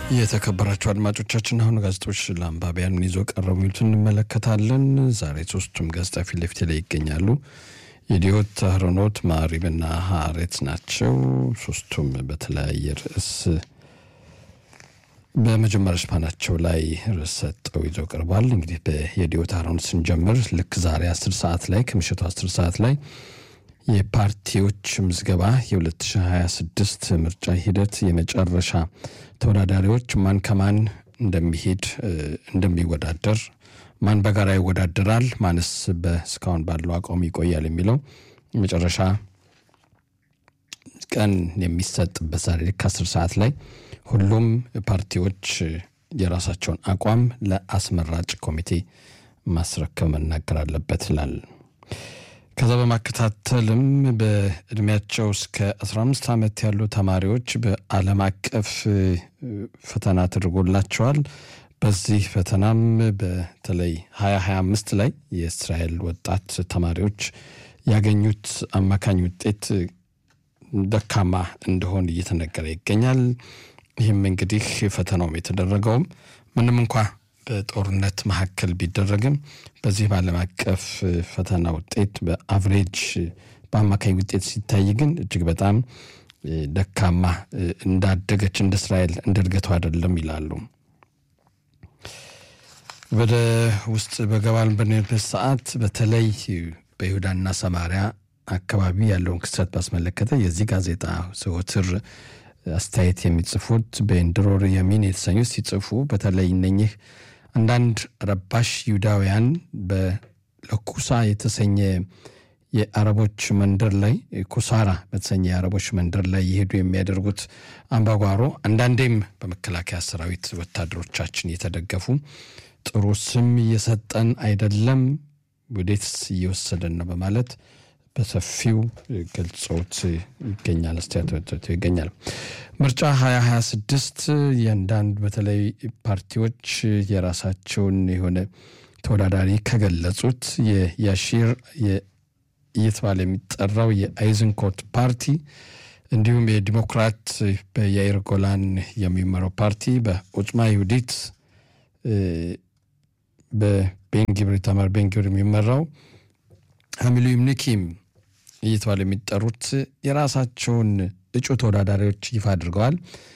የተከበራቸው አድማጮቻችን አሁን ጋዜጦች ለአንባቢያን ምን ይዞ ቀረቡ የሚሉትን እንመለከታለን። ዛሬ ሶስቱም ጋዜጣ ፊት ለፊት ላይ ይገኛሉ። የዲዮት፣ አህሮኖት፣ ማሪብና ሀሬት ናቸው። ሶስቱም በተለያየ ርዕስ በመጀመሪያ ሽፋናቸው ላይ ርዕስ ሰጠው ይዘው ቀርቧል። እንግዲህ የዲዮት አህሮኖት ስንጀምር ልክ ዛሬ አስር ሰዓት ላይ ከምሽቱ አስር ሰዓት ላይ የፓርቲዎች ምዝገባ የ2026 ምርጫ ሂደት የመጨረሻ ተወዳዳሪዎች ማን ከማን እንደሚሄድ እንደሚወዳደር ማን በጋራ ይወዳደራል፣ ማንስ በእስካሁን ባለው አቋም ይቆያል የሚለው የመጨረሻ ቀን የሚሰጥበት ዛሬ ልክ አስር ሰዓት ላይ ሁሉም ፓርቲዎች የራሳቸውን አቋም ለአስመራጭ ኮሚቴ ማስረከብ መናገር አለበት ይላል። ከዛ በማከታተልም በእድሜያቸው እስከ 15 ዓመት ያሉ ተማሪዎች በዓለም አቀፍ ፈተና ተደርጎላቸዋል። በዚህ ፈተናም በተለይ 2025 ላይ የእስራኤል ወጣት ተማሪዎች ያገኙት አማካኝ ውጤት ደካማ እንደሆን እየተነገረ ይገኛል። ይህም እንግዲህ ፈተናውም የተደረገውም ምንም እንኳ በጦርነት መካከል ቢደረግም በዚህ በዓለም አቀፍ ፈተና ውጤት በአቭሬጅ በአማካኝ ውጤት ሲታይ ግን እጅግ በጣም ደካማ እንዳደገች እንደ እስራኤል እንደ እድገቱ አይደለም ይላሉ። ወደ ውስጥ በገባን በንበት ሰዓት በተለይ በይሁዳና ሰማሪያ አካባቢ ያለውን ክስተት ባስመለከተ የዚህ ጋዜጣ ዘወትር አስተያየት የሚጽፉት በኤንድሮር የሚን የተሰኙት ሲጽፉ በተለይ እነኚህ አንዳንድ ረባሽ ይሁዳውያን በለኩሳ የተሰኘ የአረቦች መንደር ላይ ኩሳራ በተሰኘ የአረቦች መንደር ላይ የሄዱ የሚያደርጉት አምባጓሮ አንዳንዴም በመከላከያ ሰራዊት ወታደሮቻችን እየተደገፉ ጥሩ ስም እየሰጠን አይደለም፣ ወዴትስ እየወሰደን ነው በማለት በሰፊው ገልጾት ይገኛል። አስተያየት ይገኛል። ምርጫ 2026 የአንዳንድ በተለይ ፓርቲዎች የራሳቸውን የሆነ ተወዳዳሪ ከገለጹት የያሺር እየተባለ የሚጠራው የአይዝንኮት ፓርቲ እንዲሁም የዲሞክራት በያይር ጎላን የሚመራው ፓርቲ በኦጽማ ይሁዲት በቤንጊብር ኢታማር ቤንጊብር የሚመራው ሀሚሉም ኒኪም እየተባለ የሚጠሩት የራሳቸውን እጩ ተወዳዳሪዎች ይፋ አድርገዋል።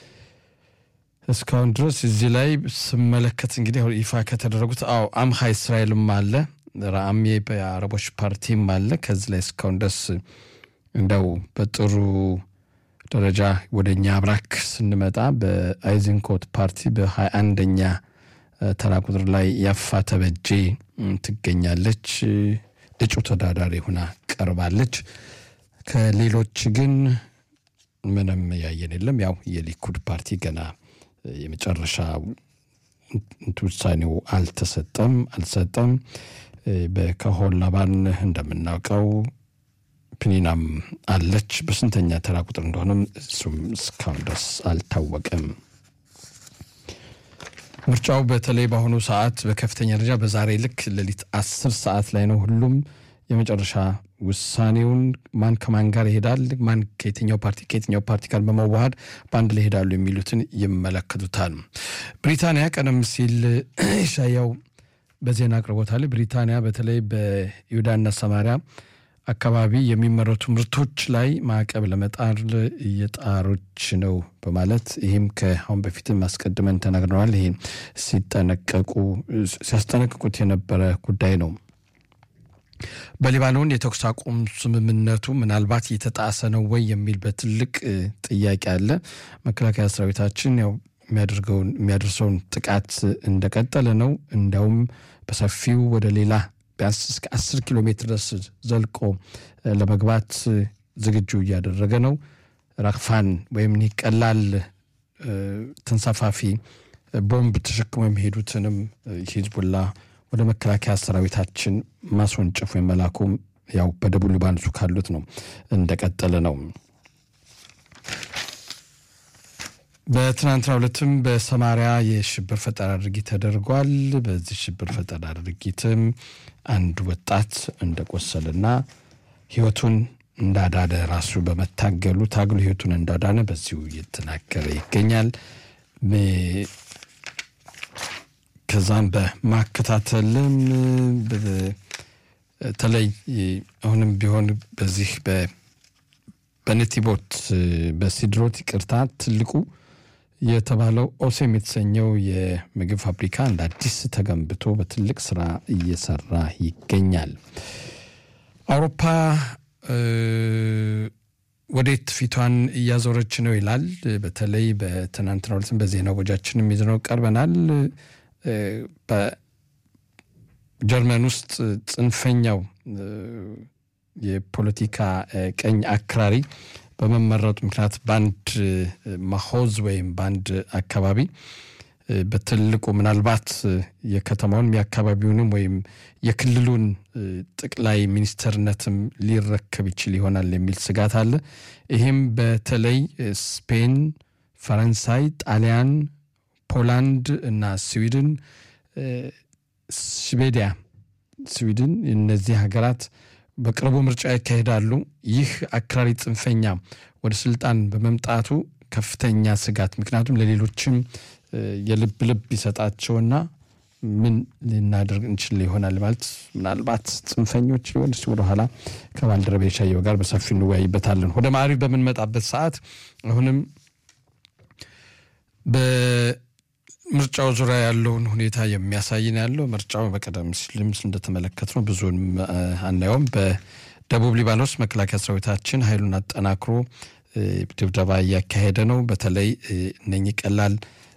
እስካሁን ድረስ እዚህ ላይ ስመለከት እንግዲህ ይፋ ከተደረጉት አዎ አምሃ እስራኤልም አለ፣ ራአሜ በአረቦች ፓርቲም አለ። ከዚህ ላይ እስካሁን ድረስ እንደው በጥሩ ደረጃ ወደ እኛ አብራክ ስንመጣ በአይዝንኮት ፓርቲ በሀያ አንደኛ ተራ ቁጥር ላይ ያፋ ተበጄ ትገኛለች። እጩ ተወዳዳሪ ሆና ቀርባለች። ከሌሎች ግን ምንም ያየን የለም። ያው የሊኩድ ፓርቲ ገና የመጨረሻ ውሳኔው አልተሰጠም አልሰጠም። በከሆን ላባን እንደምናውቀው ፕኒናም አለች። በስንተኛ ተራ ቁጥር እንደሆነም እሱም እስካሁን ድረስ አልታወቀም። ምርጫው በተለይ በአሁኑ ሰዓት በከፍተኛ ደረጃ በዛሬ ልክ ሌሊት አስር ሰዓት ላይ ነው። ሁሉም የመጨረሻ ውሳኔውን ማን ከማን ጋር ይሄዳል፣ ማን ከየትኛው ፓርቲ ከየትኛው ፓርቲ ጋር በመዋሃድ በአንድ ላይ ይሄዳሉ የሚሉትን ይመለከቱታል። ብሪታንያ ቀደም ሲል ሻያው በዜና አቅርቦታል። ብሪታንያ በተለይ በይሁዳና ሰማሪያ አካባቢ የሚመረቱ ምርቶች ላይ ማዕቀብ ለመጣል እየጣሮች ነው በማለት ይህም ከአሁን በፊትም አስቀድመን ተናግረዋል። ይህ ሲጠነቀቁ ሲያስጠነቅቁት የነበረ ጉዳይ ነው። በሊባኖን የተኩስ አቁም ስምምነቱ ምናልባት እየተጣሰ ነው ወይ የሚል በትልቅ ጥያቄ አለ። መከላከያ ሰራዊታችን ያው የሚያደርገውን የሚያደርሰውን ጥቃት እንደቀጠለ ነው። እንዲያውም በሰፊው ወደ ሌላ ቢያንስ እስከ አስር ኪሎ ሜትር ድረስ ዘልቆ ለመግባት ዝግጁ እያደረገ ነው። ራክፋን ወይም ኒህ ቀላል ተንሳፋፊ ቦምብ ተሸክሞ የሚሄዱትንም ሂዝቡላ ወደ መከላከያ ሰራዊታችን ማስወንጨፍ ወይም መላኩም ያው በደቡብ ሊባኖሱ ካሉት ነው እንደቀጠለ ነው። በትናንትና ሁለትም በሰማሪያ የሽብር ፈጠራ ድርጊት ተደርጓል። በዚህ ሽብር ፈጠራ ድርጊትም አንድ ወጣት እንደቆሰልና ሕይወቱን እንዳዳነ ራሱ በመታገሉ ታግሎ ሕይወቱን እንዳዳነ በዚሁ እየተናገረ ይገኛል። ከዛም በማከታተልም በተለይ አሁንም ቢሆን በዚህ በነቲቦት በሲድሮት ይቅርታ ትልቁ የተባለው ኦሴም የተሰኘው የምግብ ፋብሪካ እንደ አዲስ ተገንብቶ በትልቅ ስራ እየሰራ ይገኛል። አውሮፓ ወዴት ፊቷን እያዞረች ነው ይላል። በተለይ በትናንትናው ዕለትም በዜና ወጃችንም ይዘነው ቀርበናል። በጀርመን ውስጥ ጽንፈኛው የፖለቲካ ቀኝ አክራሪ በመመረጡ ምክንያት በአንድ ማሆዝ ወይም በአንድ አካባቢ በትልቁ ምናልባት የከተማውን የአካባቢውንም ወይም የክልሉን ጠቅላይ ሚኒስተርነትም ሊረከብ ይችል ይሆናል የሚል ስጋት አለ። ይህም በተለይ ስፔን፣ ፈረንሳይ፣ ጣሊያን፣ ፖላንድ እና ስዊድን ስዌዲያ ስዊድን እነዚህ ሀገራት በቅርቡ ምርጫ ያካሂዳሉ። ይህ አክራሪ ጽንፈኛ ወደ ስልጣን በመምጣቱ ከፍተኛ ስጋት ምክንያቱም ለሌሎችም የልብ ልብ ይሰጣቸውና ምን ልናደርግ እንችል ይሆናል ማለት ምናልባት ጽንፈኞች ሊሆን ስ ወደኋላ ከባልደረቤ ሻየው ጋር በሰፊ እንወያይበታለን። ወደ ማዕሪፍ በምንመጣበት ሰዓት አሁንም በምርጫው ዙሪያ ያለውን ሁኔታ የሚያሳይን ያለው ምርጫው በቀደም ሲልም እንደተመለከት ነው ብዙን አናየውም። በደቡብ ሊባኖስ መከላከያ ሰራዊታችን ኃይሉን አጠናክሮ ድብደባ እያካሄደ ነው። በተለይ እነኚህ ቀላል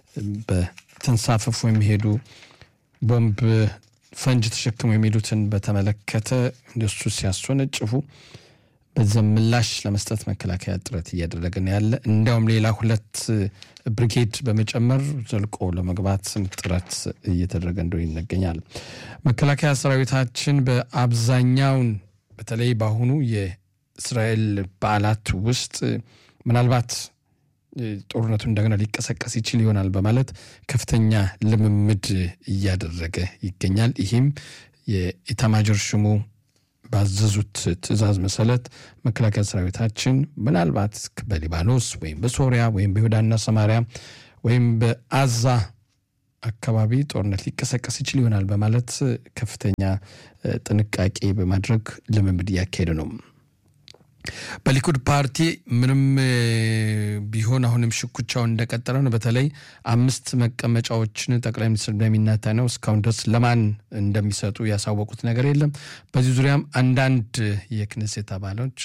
በተንሳፈፉ የሚሄዱ ቦምብ ፈንጅ ተሸክሙ የሚሉትን በተመለከተ እንደሱ ሲያስወነጭፉ በዚያም ምላሽ ለመስጠት መከላከያ ጥረት እያደረገ ነው ያለ። እንዲያውም ሌላ ሁለት ብሪጌድ በመጨመር ዘልቆ ለመግባት ጥረት እየተደረገ እንደሆነ ይነገኛል። መከላከያ ሰራዊታችን በአብዛኛውን በተለይ በአሁኑ የእስራኤል በዓላት ውስጥ ምናልባት ጦርነቱ እንደገና ሊቀሰቀስ ይችል ይሆናል በማለት ከፍተኛ ልምምድ እያደረገ ይገኛል። ይህም የኢታማጆር ሹሙ ባዘዙት ትዕዛዝ መሰረት መከላከያ ሰራዊታችን ምናልባት በሊባኖስ ወይም በሶሪያ ወይም በይሁዳና ሰማሪያ ወይም በአዛ አካባቢ ጦርነት ሊቀሰቀስ ይችል ይሆናል በማለት ከፍተኛ ጥንቃቄ በማድረግ ልምምድ እያካሄደ ነው። በሊኩድ ፓርቲ ምንም ቢሆን አሁንም ሽኩቻውን እንደቀጠለ ነው። በተለይ አምስት መቀመጫዎችን ጠቅላይ ሚኒስትር ቤንያሚን ኔታንያሁ እስካሁን ድረስ ለማን እንደሚሰጡ ያሳወቁት ነገር የለም። በዚህ ዙሪያም አንዳንድ የክኔሴት አባሎች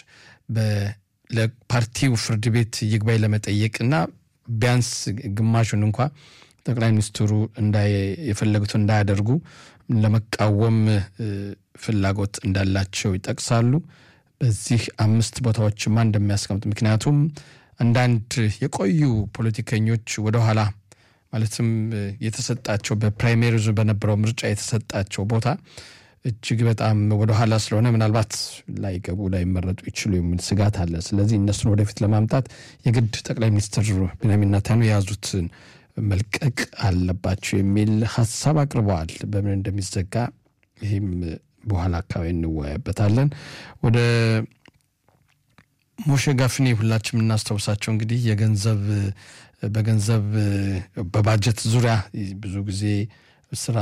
ለፓርቲው ፍርድ ቤት ይግባኝ ለመጠየቅና ቢያንስ ግማሹን እንኳ ጠቅላይ ሚኒስትሩ የፈለጉትን እንዳያደርጉ ለመቃወም ፍላጎት እንዳላቸው ይጠቅሳሉ። በዚህ አምስት ቦታዎችማ እንደሚያስቀምጥ ምክንያቱም አንዳንድ የቆዩ ፖለቲከኞች ወደኋላ ማለትም የተሰጣቸው በፕራይሜሪዙ በነበረው ምርጫ የተሰጣቸው ቦታ እጅግ በጣም ወደኋላ ስለሆነ ምናልባት ላይገቡ ላይመረጡ ይችሉ የሚል ስጋት አለ። ስለዚህ እነሱን ወደፊት ለማምጣት የግድ ጠቅላይ ሚኒስትር ቤንያሚን ኔታንያሁ የያዙትን መልቀቅ አለባቸው የሚል ሀሳብ አቅርበዋል። በምን እንደሚዘጋ ይህም በኋላ አካባቢ እንወያይበታለን። ወደ ሞሼ ጋፍኔ ሁላችን የምናስታውሳቸው እንግዲህ የገንዘብ በገንዘብ በባጀት ዙሪያ ብዙ ጊዜ ስራ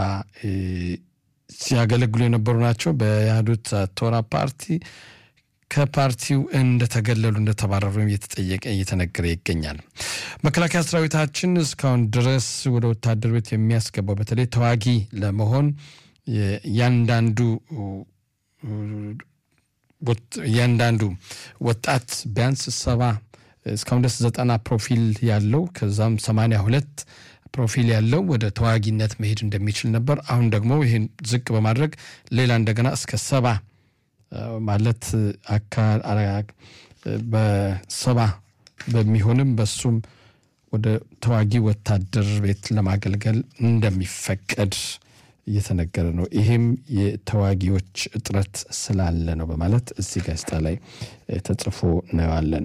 ሲያገለግሉ የነበሩ ናቸው። በያህዱት ቶራ ፓርቲ ከፓርቲው እንደተገለሉ እንደተባረሩ እየተጠየቀ እየተነገረ ይገኛል። መከላከያ ሰራዊታችን እስካሁን ድረስ ወደ ወታደር ቤት የሚያስገባው በተለይ ተዋጊ ለመሆን እያንዳንዱ እያንዳንዱ ወጣት ቢያንስ ሰባ እስካሁን ድረስ ዘጠና ፕሮፊል ያለው ከዛም ሰማንያ ሁለት ፕሮፊል ያለው ወደ ተዋጊነት መሄድ እንደሚችል ነበር። አሁን ደግሞ ይህን ዝቅ በማድረግ ሌላ እንደገና እስከ ሰባ ማለት በሰባ በሚሆንም በሱም ወደ ተዋጊ ወታደር ቤት ለማገልገል እንደሚፈቀድ እየተነገረ ነው። ይህም የተዋጊዎች እጥረት ስላለ ነው በማለት እዚህ ጋዜጣ ላይ ተጽፎ እናየዋለን።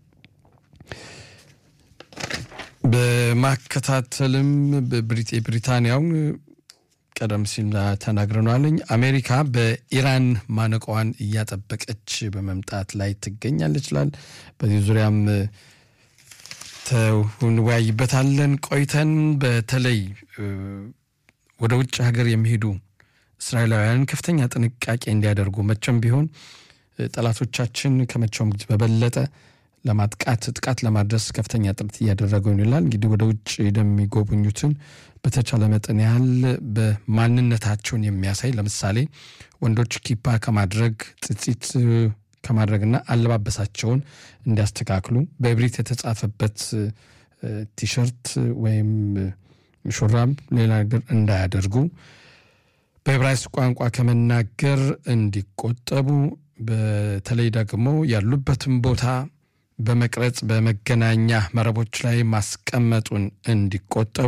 በማከታተልም ብሪታንያውን ቀደም ሲል ተናግረናለኝ። አሜሪካ በኢራን ማነቋዋን እያጠበቀች በመምጣት ላይ ትገኛለች ይላል። በዚህ ዙሪያም እንወያይበታለን ቆይተን በተለይ ወደ ውጭ ሀገር የሚሄዱ እስራኤላውያን ከፍተኛ ጥንቃቄ እንዲያደርጉ መቼም ቢሆን ጠላቶቻችን ከመቼውም ጊዜ በበለጠ ለማጥቃት ጥቃት ለማድረስ ከፍተኛ ጥረት እያደረገው ይላል። እንግዲህ ወደ ውጭ የሚጎበኙትን በተቻለ መጠን ያህል በማንነታቸውን የሚያሳይ ለምሳሌ ወንዶች ኪፓ ከማድረግ ጥጢት ከማድረግና አለባበሳቸውን እንዲያስተካክሉ በእብሪት የተጻፈበት ቲሸርት ወይም ሹራብ ሌላ ነገር እንዳያደርጉ በዕብራይስጥ ቋንቋ ከመናገር እንዲቆጠቡ በተለይ ደግሞ ያሉበትን ቦታ በመቅረጽ በመገናኛ መረቦች ላይ ማስቀመጡን እንዲቆጠቡ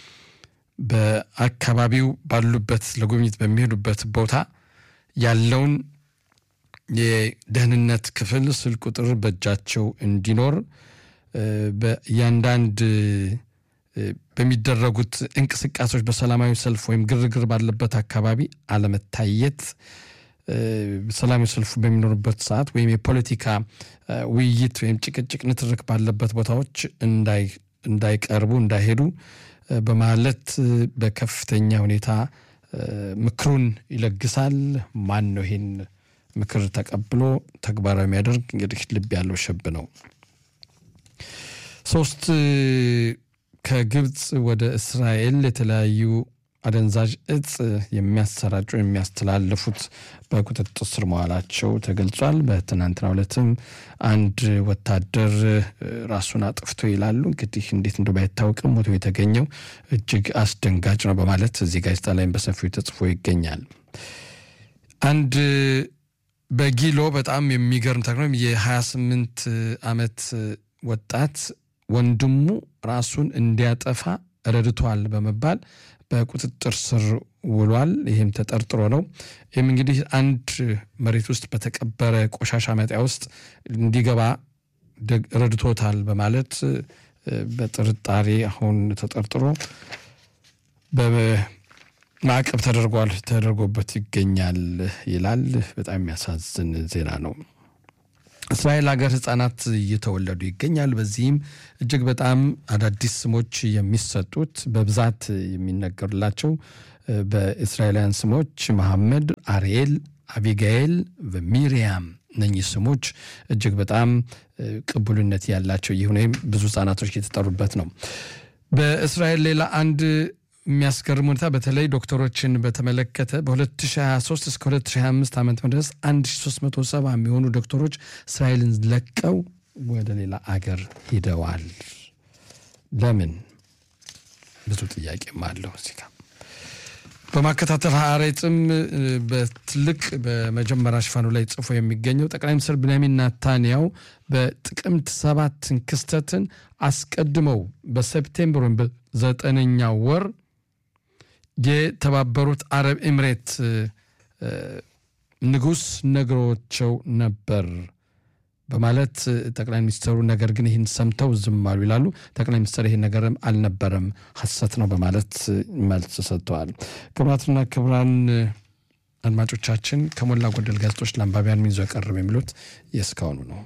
በአካባቢው ባሉበት ለጉብኝት በሚሄዱበት ቦታ ያለውን የደህንነት ክፍል ስልክ ቁጥር በእጃቸው እንዲኖር በእያንዳንድ በሚደረጉት እንቅስቃሴዎች በሰላማዊ ሰልፍ ወይም ግርግር ባለበት አካባቢ አለመታየት ሰላማዊ ሰልፉ በሚኖሩበት ሰዓት ወይም የፖለቲካ ውይይት ወይም ጭቅጭቅ፣ ንትርክ ባለበት ቦታዎች እንዳይቀርቡ እንዳይሄዱ በማለት በከፍተኛ ሁኔታ ምክሩን ይለግሳል። ማን ነው ይሄን ምክር ተቀብሎ ተግባራዊ የሚያደርግ? እንግዲህ ልብ ያለው ሸብ ነው። ሶስት ከግብፅ ወደ እስራኤል የተለያዩ አደንዛዥ እጽ የሚያሰራጩ የሚያስተላልፉት በቁጥጥር ስር መዋላቸው ተገልጿል። በትናንትናው ዕለትም አንድ ወታደር ራሱን አጥፍቶ ይላሉ። እንግዲህ እንዴት እንደ ባይታወቅም ሞቶ የተገኘው እጅግ አስደንጋጭ ነው በማለት እዚህ ጋዜጣ ላይም በሰፊው ተጽፎ ይገኛል። አንድ በጊሎ በጣም የሚገርም ተክኖ የ28 ዓመት ወጣት ወንድሙ ራሱን እንዲያጠፋ ረድቷል በመባል በቁጥጥር ስር ውሏል። ይህም ተጠርጥሮ ነው። ይህም እንግዲህ አንድ መሬት ውስጥ በተቀበረ ቆሻሻ መጣያ ውስጥ እንዲገባ ረድቶታል በማለት በጥርጣሬ አሁን ተጠርጥሮ በማዕቀብ ተደርጓል ተደርጎበት ይገኛል ይላል። በጣም የሚያሳዝን ዜና ነው። እስራኤል ሀገር ህጻናት እየተወለዱ ይገኛል። በዚህም እጅግ በጣም አዳዲስ ስሞች የሚሰጡት በብዛት የሚነገሩላቸው በእስራኤላውያን ስሞች መሐመድ፣ አርኤል፣ አቢጋኤል፣ ሚሪያም እነኚህ ስሞች እጅግ በጣም ቅቡልነት ያላቸው ይሁን ወይም ብዙ ህጻናቶች የተጠሩበት ነው። በእስራኤል ሌላ አንድ የሚያስገርም ሁኔታ በተለይ ዶክተሮችን በተመለከተ በ2023 እስከ 2025 ዓመት ድረስ 1370 የሚሆኑ ዶክተሮች እስራኤልን ለቀው ወደ ሌላ አገር ሂደዋል። ለምን? ብዙ ጥያቄም አለው እዚህ ጋር በማከታተል ሀሬጽም በትልቅ በመጀመሪያ ሽፋኑ ላይ ጽፎ የሚገኘው ጠቅላይ ሚኒስትር ብንያሚን ናታንያው በጥቅምት ሰባትን ክስተትን አስቀድመው በሴፕቴምበር ወይም በዘጠነኛው ወር የተባበሩት አረብ ኤምሬት ንጉሥ ነግሮቸው ነበር በማለት ጠቅላይ ሚኒስትሩ ነገር ግን ይህን ሰምተው ዝም አሉ ይላሉ። ጠቅላይ ሚኒስትር ይህን ነገርም አልነበረም ሐሰት ነው በማለት መልስ ሰጥተዋል። ክቡራትና ክቡራን አድማጮቻችን ከሞላ ጎደል ጋዜጦች ለአንባቢያን ምን ይዞ ቀረበ የሚሉት የእስካሁኑ ነው።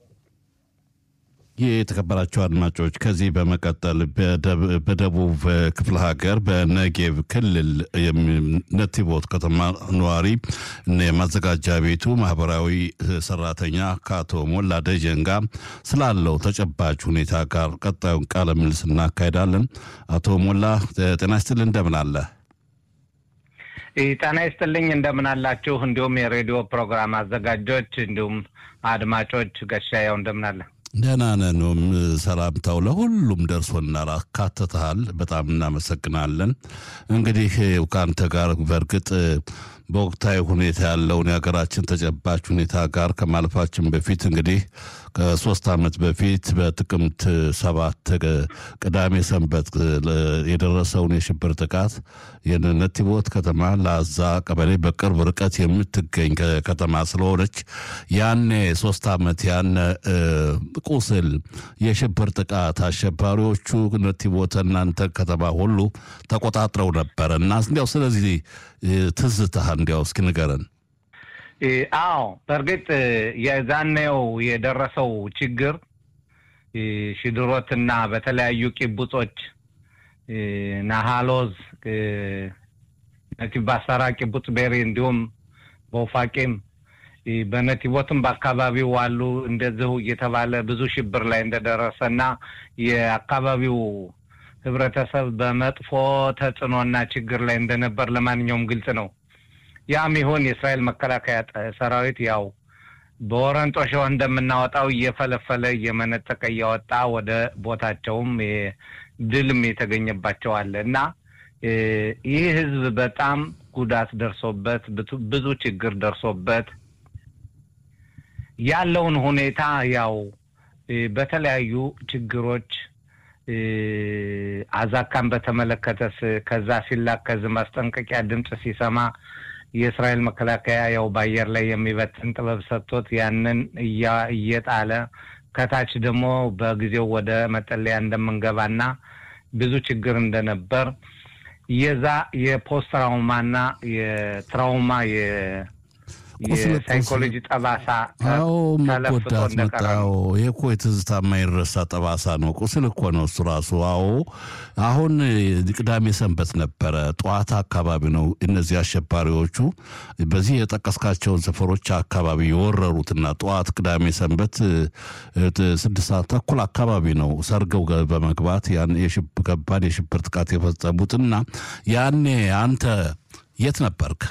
ይህ የተከበራቸው አድማጮች ከዚህ በመቀጠል በደቡብ ክፍለ ሀገር በነጌብ ክልል ነቲቦት ከተማ ነዋሪ የማዘጋጃ ቤቱ ማህበራዊ ሰራተኛ ከአቶ ሞላ ደጀን ጋር ስላለው ተጨባጭ ሁኔታ ጋር ቀጣዩን ቃለ ምልልስ እናካሄዳለን። አቶ ሞላ ጤና ይስጥልኝ፣ እንደምን አለ? ጤና ይስጥልኝ፣ እንደምን አላችሁ? እንዲሁም የሬዲዮ ፕሮግራም አዘጋጆች እንዲሁም አድማጮች ገሻያው እንደምን አለ? ደህና ነን። ሰላምታው ለሁሉም ደርሶናል፣ አካትተሃል። በጣም እናመሰግናለን። እንግዲህ ከአንተ ጋር በእርግጥ በወቅታዊ ሁኔታ ያለውን የሀገራችን ተጨባጭ ሁኔታ ጋር ከማለፋችን በፊት እንግዲህ ከሶስት ዓመት በፊት በጥቅምት ሰባት ቅዳሜ ሰንበት የደረሰውን የሽብር ጥቃት የነቲቦት ከተማ ለአዛ ቀበሌ በቅርብ ርቀት የምትገኝ ከተማ ስለሆነች ያኔ ሶስት ዓመት ያነ ቁስል የሽብር ጥቃት አሸባሪዎቹ ነቲቦት እናንተ ከተማ ሁሉ ተቆጣጥረው ነበረ እና እንዲያው ስለዚህ ትዝታህ እንዲያው እስኪ ንገረን። አዎ በእርግጥ የዛኔው የደረሰው ችግር ሽድሮትና በተለያዩ ቂቡጾች ናሃሎዝ፣ ነቲቭ ባሳራ፣ ቂቡጽ ቤሪ እንዲሁም በውፋቄም በነቲቦትም በአካባቢው አሉ እንደዚሁ እየተባለ ብዙ ሽብር ላይ እንደደረሰ እና የአካባቢው ህብረተሰብ በመጥፎ ተጽዕኖና ችግር ላይ እንደነበር ለማንኛውም ግልጽ ነው። ያም ይሁን የእስራኤል መከላከያ ሰራዊት ያው በወረንጦ ሸው እንደምናወጣው እየፈለፈለ እየመነጠቀ እያወጣ ወደ ቦታቸውም ድልም የተገኘባቸው አለ እና ይህ ህዝብ በጣም ጉዳት ደርሶበት ብዙ ችግር ደርሶበት ያለውን ሁኔታ ያው በተለያዩ ችግሮች አዛካን በተመለከተስ ከዛ ሲላከዝ ማስጠንቀቂያ ድምፅ ሲሰማ የእስራኤል መከላከያ ያው በአየር ላይ የሚበትን ጥበብ ሰጥቶት ያንን እየጣለ ከታች ደግሞ በጊዜው ወደ መጠለያ እንደምንገባና ብዙ ችግር እንደነበር የዛ የፖስት ትራውማና የትራውማ የሳይኮሎጂ ጠባሳ አዎ መጎዳት መጣው። ይሄ እኮ የትዝታ የማይረሳ ጠባሳ ነው። ቁስል እኮ ነው እሱ ራሱ። አዎ አሁን ቅዳሜ ሰንበት ነበረ፣ ጠዋት አካባቢ ነው እነዚህ አሸባሪዎቹ በዚህ የጠቀስካቸውን ሰፈሮች አካባቢ የወረሩትና ጠዋት ቅዳሜ ሰንበት ስድስት ሰዓት ተኩል አካባቢ ነው ሰርገው በመግባት ያን ከባድ የሽብር ጥቃት የፈጸሙትና ያኔ አንተ የት ነበርክ?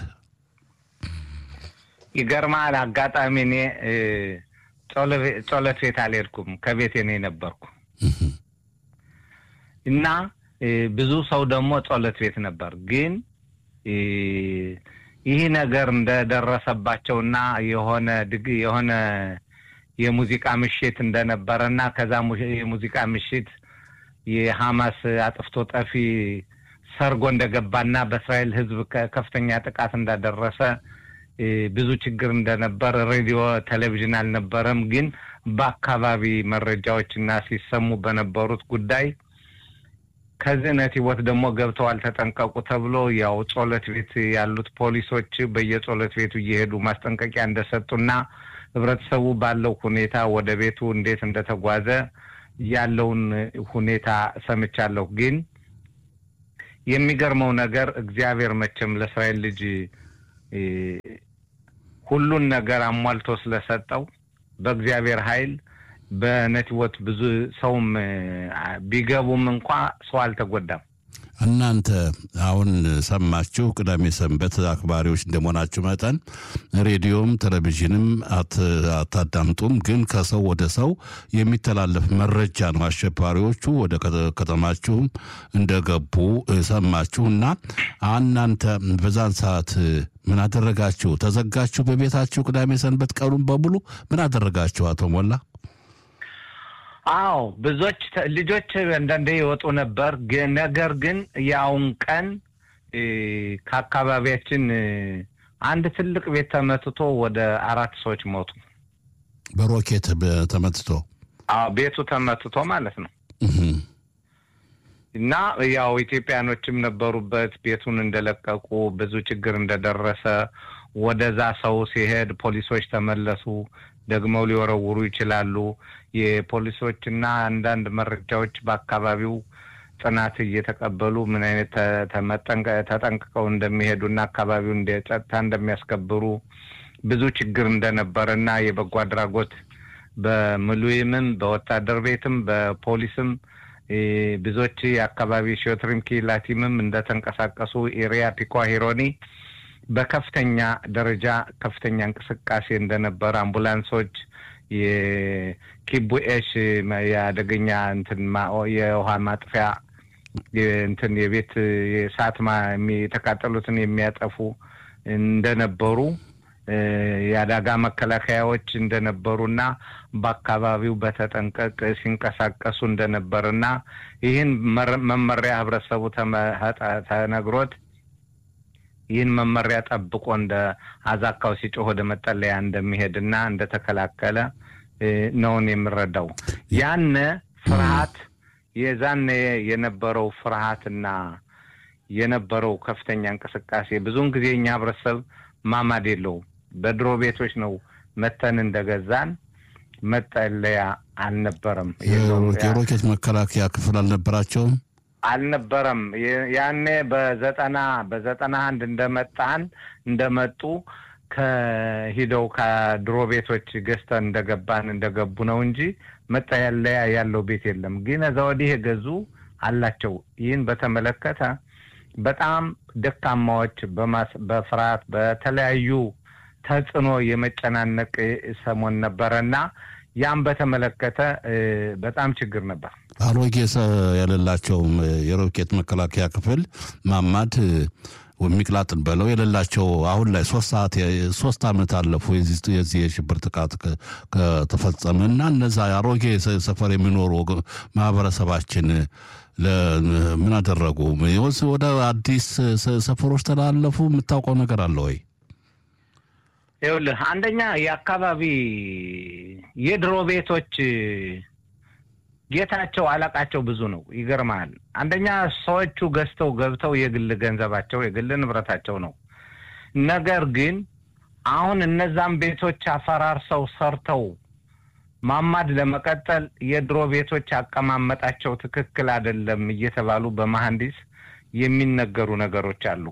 ይገርማል። አጋጣሚ እኔ ጸሎት ቤት አልሄድኩም፣ ከቤቴ ነው የነበርኩ እና ብዙ ሰው ደግሞ ጸሎት ቤት ነበር። ግን ይህ ነገር እንደደረሰባቸውና የሆነ ድግ የሆነ የሙዚቃ ምሽት እንደነበረ እና ከዛ የሙዚቃ ምሽት የሐማስ አጥፍቶ ጠፊ ሰርጎ እንደገባና በእስራኤል ሕዝብ ከፍተኛ ጥቃት እንዳደረሰ ብዙ ችግር እንደነበር ሬዲዮ፣ ቴሌቪዥን አልነበረም። ግን በአካባቢ መረጃዎች እና ሲሰሙ በነበሩት ጉዳይ ከዚህ ነቲቦት ደግሞ ገብተዋል ተጠንቀቁ ተብሎ ያው ጸሎት ቤት ያሉት ፖሊሶች በየጸሎት ቤቱ እየሄዱ ማስጠንቀቂያ እንደሰጡና ህብረተሰቡ ባለው ሁኔታ ወደ ቤቱ እንዴት እንደተጓዘ ያለውን ሁኔታ ሰምቻለሁ። ግን የሚገርመው ነገር እግዚአብሔር መቼም ለእስራኤል ልጅ ሁሉን ነገር አሟልቶ ስለሰጠው በእግዚአብሔር ኃይል በነቲቦት ብዙ ሰውም ቢገቡም እንኳ ሰው አልተጎዳም። እናንተ አሁን ሰማችሁ፣ ቅዳሜ ሰንበት አክባሪዎች እንደመሆናችሁ መጠን ሬዲዮም ቴሌቪዥንም አታዳምጡም። ግን ከሰው ወደ ሰው የሚተላለፍ መረጃ ነው። አሸባሪዎቹ ወደ ከተማችሁም እንደገቡ ሰማችሁ እና እናንተ በዛን ሰዓት ምን አደረጋችሁ? ተዘጋችሁ በቤታችሁ? ቅዳሜ ሰንበት ቀኑን በሙሉ ምን አደረጋችሁ? አቶ ሞላ አዎ ብዙዎች ልጆች አንዳንዴ ይወጡ ነበር። ነገር ግን ያውን ቀን ከአካባቢያችን አንድ ትልቅ ቤት ተመትቶ ወደ አራት ሰዎች ሞቱ። በሮኬት ተመትቶ? አዎ ቤቱ ተመትቶ ማለት ነው። እና ያው ኢትዮጵያኖችም ነበሩበት። ቤቱን እንደለቀቁ ብዙ ችግር እንደደረሰ ወደዛ ሰው ሲሄድ ፖሊሶች ተመለሱ። ደግመው ሊወረውሩ ይችላሉ። የፖሊሶችና አንዳንድ መረጃዎች በአካባቢው ጥናት እየተቀበሉ ምን አይነት ተጠንቅቀው እንደሚሄዱና አካባቢው እንደ ጸጥታ እንደሚያስከብሩ ብዙ ችግር እንደነበረ እና የበጎ አድራጎት በምሉይምም በወታደር ቤትም በፖሊስም ብዙዎች የአካባቢ ሾትሪም ኪላቲምም እንደተንቀሳቀሱ ኤሪያ ፒኳ ሂሮኒ በከፍተኛ ደረጃ ከፍተኛ እንቅስቃሴ እንደነበረ አምቡላንሶች የኪቡኤሽ የአደገኛ እንትን የውሃ ማጥፊያ እንትን የቤት የእሳት የተቃጠሉትን የሚያጠፉ እንደነበሩ የአደጋ መከላከያዎች እንደነበሩና በአካባቢው በተጠንቀቅ ሲንቀሳቀሱ እንደነበርና ይህን መመሪያ ህብረተሰቡ ተነግሮት ይህን መመሪያ ጠብቆ እንደ አዛካው ሲጮህ ወደ መጠለያ እንደሚሄድና እንደተከላከለ ነውን የምረዳው። ያነ ፍርሃት የዛነ የነበረው ፍርሃትና የነበረው ከፍተኛ እንቅስቃሴ ብዙውን ጊዜ እኛ ህብረተሰብ ማማድ የለውም። በድሮ ቤቶች ነው መተን እንደገዛን መጠለያ አልነበረም፣ የሮኬት መከላከያ ክፍል አልነበራቸውም አልነበረም። ያኔ በዘጠና በዘጠና አንድ እንደመጣን እንደመጡ ከሂደው ከድሮ ቤቶች ገዝተን እንደገባን እንደገቡ ነው እንጂ መጠለያ ያለው ቤት የለም። ግን እዛ ወዲህ የገዙ አላቸው። ይህን በተመለከተ በጣም ደካማዎች በፍርሃት በተለያዩ ተጽዕኖ የመጨናነቅ ሰሞን ነበረ እና ያም በተመለከተ በጣም ችግር ነበር። አሮጌ የሌላቸውም የሮኬት መከላከያ ክፍል ማማድ የሚቅላጥን በለው የሌላቸው አሁን ላይ ሶስት ሰዓት ሶስት ዓመት አለፉ የዚህ የሽብር ጥቃት ከተፈጸመ እና እነዛ አሮጌ ሰፈር የሚኖሩ ማህበረሰባችን ምን አደረጉ? ወደ አዲስ ሰፈሮች ተላለፉ? የምታውቀው ነገር አለ ወይ? ይኸውልህ አንደኛ የአካባቢ የድሮ ቤቶች ጌታቸው አለቃቸው ብዙ ነው። ይገርማል። አንደኛ ሰዎቹ ገዝተው ገብተው የግል ገንዘባቸው የግል ንብረታቸው ነው። ነገር ግን አሁን እነዛም ቤቶች አፈራርሰው ሰርተው ማማድ ለመቀጠል የድሮ ቤቶች አቀማመጣቸው ትክክል አይደለም እየተባሉ በመሐንዲስ የሚነገሩ ነገሮች አሉ።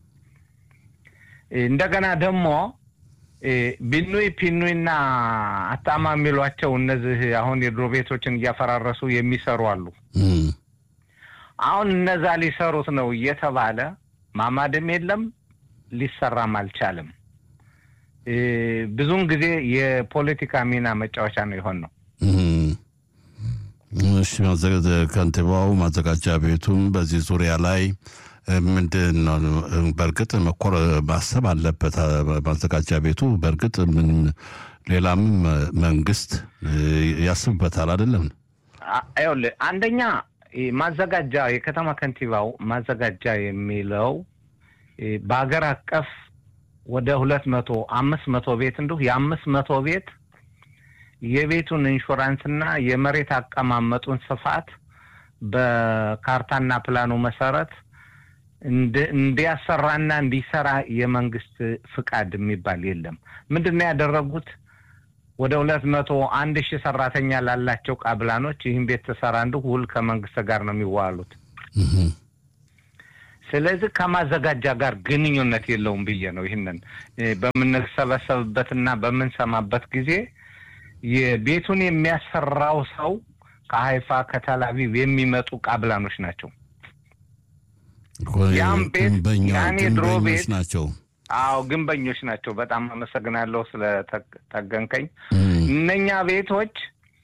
እንደገና ደግሞ ቢኑይ ፒኑይና አጣማ የሚሏቸው እነዚህ አሁን የድሮ ቤቶችን እያፈራረሱ የሚሰሩ አሉ። አሁን እነዛ ሊሰሩት ነው እየተባለ ማማድም የለም ሊሰራም አልቻለም። ብዙውን ጊዜ የፖለቲካ ሚና መጫወቻ ነው የሆን ነው። እሺ፣ ከንቲባው ማዘጋጃ ቤቱም በዚህ ዙሪያ ላይ ምንድን ነው በእርግጥ መኮር ማሰብ አለበት ማዘጋጃ ቤቱ። በእርግጥ ምን ሌላም መንግስት ያስብበታል አይደለም? ይኸውልህ አንደኛ ማዘጋጃ የከተማ ከንቲባው ማዘጋጃ የሚለው በሀገር አቀፍ ወደ ሁለት መቶ አምስት መቶ ቤት እንዲሁ የአምስት መቶ ቤት የቤቱን ኢንሹራንስና የመሬት አቀማመጡን ስፋት በካርታና ፕላኑ መሰረት እንዲያሰራና እንዲሰራ የመንግስት ፍቃድ የሚባል የለም። ምንድን ነው ያደረጉት? ወደ ሁለት መቶ አንድ ሺህ ሰራተኛ ላላቸው ቃብላኖች ይህን ቤት ተሰራ እንዲሁ ውል ከመንግስት ጋር ነው የሚዋሉት። ስለዚህ ከማዘጋጃ ጋር ግንኙነት የለውም ብዬ ነው ይህንን በምንሰበሰብበትና በምንሰማበት ጊዜ የቤቱን የሚያሰራው ሰው ከሀይፋ ከተላቪቭ የሚመጡ ቃብላኖች ናቸው። ያም ቤት ያኔ ድሮ ቤት ናቸው። አዎ ግንበኞች ናቸው። በጣም አመሰግናለሁ ስለጠገንከኝ። እነኛ ቤቶች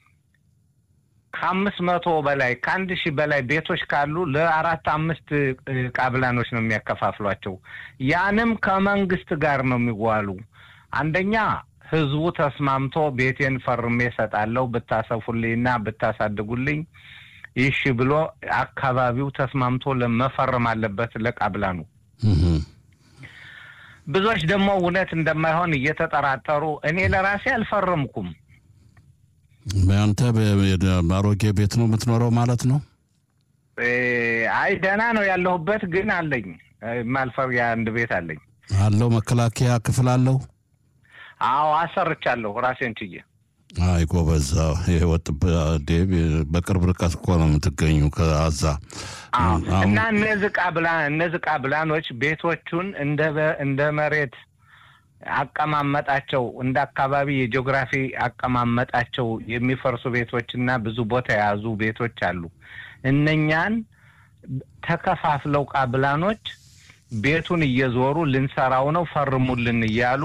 ከአምስት መቶ በላይ ከአንድ ሺህ በላይ ቤቶች ካሉ ለአራት አምስት ቃብላኖች ነው የሚያከፋፍሏቸው። ያንም ከመንግስት ጋር ነው የሚዋሉ። አንደኛ ህዝቡ ተስማምቶ ቤቴን ፈርሜ እሰጣለሁ ብታሰፉልኝና ብታሳድጉልኝ ይሽ ብሎ አካባቢው ተስማምቶ ለመፈረም አለበት ለቃብላኑ። ብዙዎች ደግሞ እውነት እንደማይሆን እየተጠራጠሩ እኔ ለራሴ አልፈረምኩም። አንተ በአሮጌ ቤት ነው የምትኖረው ማለት ነው? አይ ደህና ነው ያለሁበት፣ ግን አለኝ ማልፈር የአንድ ቤት አለኝ። አለው መከላከያ ክፍል አለው? አዎ አሰርቻለሁ ራሴን ችዬ። አይ ጎበዛ፣ የወጥ በቅርብ ርቀት እኮ ነው የምትገኙ ከአዛ እና እነዚህ ቃብላ እነዚህ ቃብላኖች ቤቶቹን እንደ መሬት አቀማመጣቸው እንደ አካባቢ የጂኦግራፊ አቀማመጣቸው የሚፈርሱ ቤቶች እና ብዙ ቦታ የያዙ ቤቶች አሉ። እነኛን ተከፋፍለው ቃብላኖች ቤቱን እየዞሩ ልንሰራው ነው ፈርሙልን እያሉ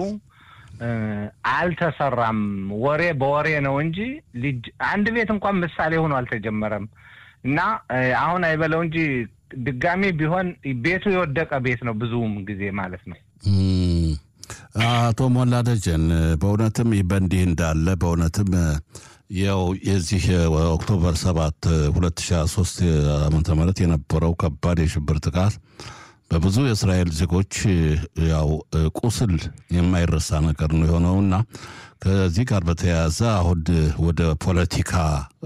አልተሰራም። ወሬ በወሬ ነው እንጂ ልጅ አንድ ቤት እንኳን ምሳሌ ሆኖ አልተጀመረም። እና አሁን አይበለው እንጂ ድጋሚ ቢሆን ቤቱ የወደቀ ቤት ነው ብዙም ጊዜ ማለት ነው። አቶ ሞላ ደጀን በእውነትም ይህ በእንዲህ እንዳለ በእውነትም ያው የዚህ ኦክቶበር ሰባት ሁለት ሺ ሶስት ዓመተ ምህረት የነበረው ከባድ የሽብር ጥቃት በብዙ የእስራኤል ዜጎች ያው ቁስል የማይረሳ ነገር ነው የሆነውና ከዚህ ጋር በተያያዘ አሁን ወደ ፖለቲካ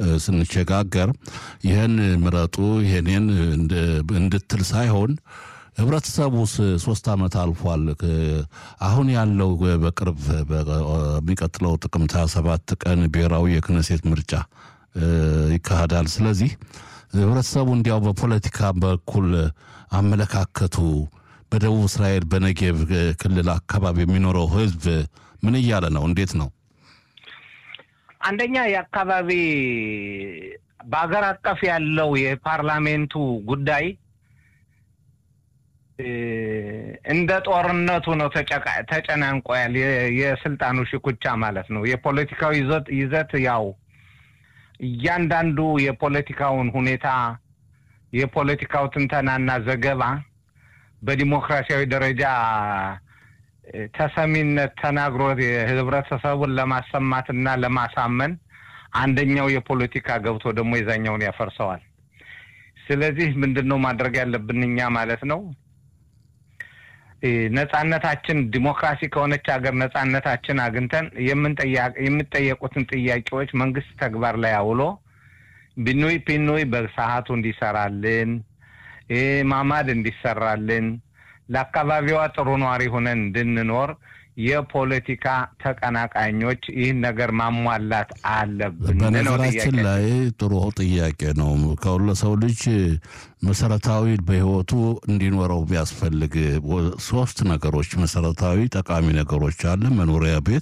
ስንሸጋገር ይህን ምረጡ ይህንን እንድትል ሳይሆን ህብረተሰቡስ ሶስት ዓመት አልፏል። አሁን ያለው በቅርብ በሚቀጥለው ጥቅምት 27 ቀን ብሔራዊ የክነሴት ምርጫ ይካሄዳል። ስለዚህ ህብረተሰቡ እንዲያው በፖለቲካ በኩል አመለካከቱ በደቡብ እስራኤል በነጌብ ክልል አካባቢ የሚኖረው ህዝብ ምን እያለ ነው? እንዴት ነው? አንደኛ የአካባቢ በአገር አቀፍ ያለው የፓርላሜንቱ ጉዳይ እንደ ጦርነቱ ነው ተጨናንቆያል። የስልጣኑ ሽኩቻ ማለት ነው። የፖለቲካው ይዘት ያው እያንዳንዱ የፖለቲካውን ሁኔታ የፖለቲካው ትንተናና ዘገባ በዲሞክራሲያዊ ደረጃ ተሰሚነት ተናግሮ ህብረተሰቡን ለማሰማትና ለማሳመን አንደኛው የፖለቲካ ገብቶ ደግሞ የዛኛውን ያፈርሰዋል። ስለዚህ ምንድን ነው ማድረግ ያለብን እኛ ማለት ነው ነጻነታችን ዲሞክራሲ ከሆነች ሀገር ነጻነታችን አግኝተን የሚጠየቁትን ጥያቄዎች መንግስት ተግባር ላይ አውሎ ቢኑይ ፒኑይ በሰዓቱ እንዲሰራልን ማማድ እንዲሰራልን ለአካባቢዋ ጥሩ ነዋሪ ሆነን እንድንኖር የፖለቲካ ተቀናቃኞች ይህን ነገር ማሟላት አለብን። በነገራችን ላይ ጥሩ ጥያቄ ነው። ከሁሉ ሰው ልጅ መሰረታዊ በህይወቱ እንዲኖረው ቢያስፈልግ ሶስት ነገሮች መሰረታዊ ጠቃሚ ነገሮች አለ። መኖሪያ ቤት፣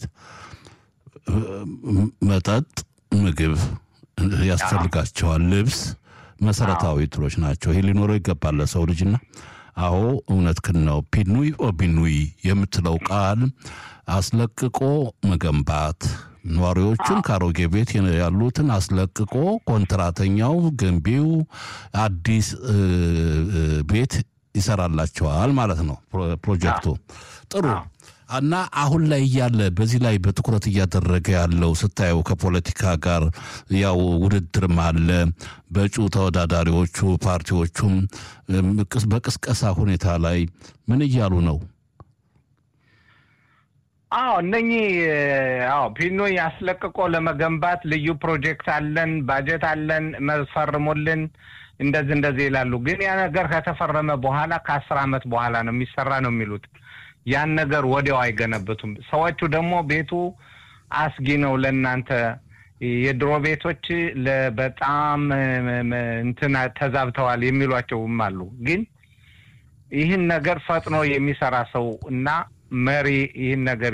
መጠጥ፣ ምግብ ያስፈልጋቸዋል። ልብስ መሰረታዊ ትሎች ናቸው። ይህ ሊኖረው ይገባል ለሰው ልጅና አዎ እውነትህን ነው። ፒኑይ ኦቢኑይ የምትለው ቃል አስለቅቆ መገንባት ነዋሪዎቹን ከአሮጌ ቤት ያሉትን አስለቅቆ ኮንትራተኛው ገንቢው አዲስ ቤት ይሰራላቸዋል ማለት ነው ፕሮጀክቱ። ጥሩ እና አሁን ላይ እያለ በዚህ ላይ በትኩረት እያደረገ ያለው ስታየው ከፖለቲካ ጋር ያው ውድድርም አለ። በእጩ ተወዳዳሪዎቹ ፓርቲዎቹም በቅስቀሳ ሁኔታ ላይ ምን እያሉ ነው? አዎ እነኚህ አዎ ፒኖ ያስለቅቆ ለመገንባት ልዩ ፕሮጀክት አለን፣ ባጀት አለን፣ መፈርሙልን እንደዚህ እንደዚህ ይላሉ። ግን ያ ነገር ከተፈረመ በኋላ ከአስር ዓመት በኋላ ነው የሚሰራ ነው የሚሉት ያን ነገር ወዲያው አይገነብቱም። ሰዎቹ ደግሞ ቤቱ አስጊ ነው ለእናንተ የድሮ ቤቶች በጣም እንትን ተዛብተዋል የሚሏቸውም አሉ። ግን ይህን ነገር ፈጥኖ የሚሰራ ሰው እና መሪ ይህን ነገር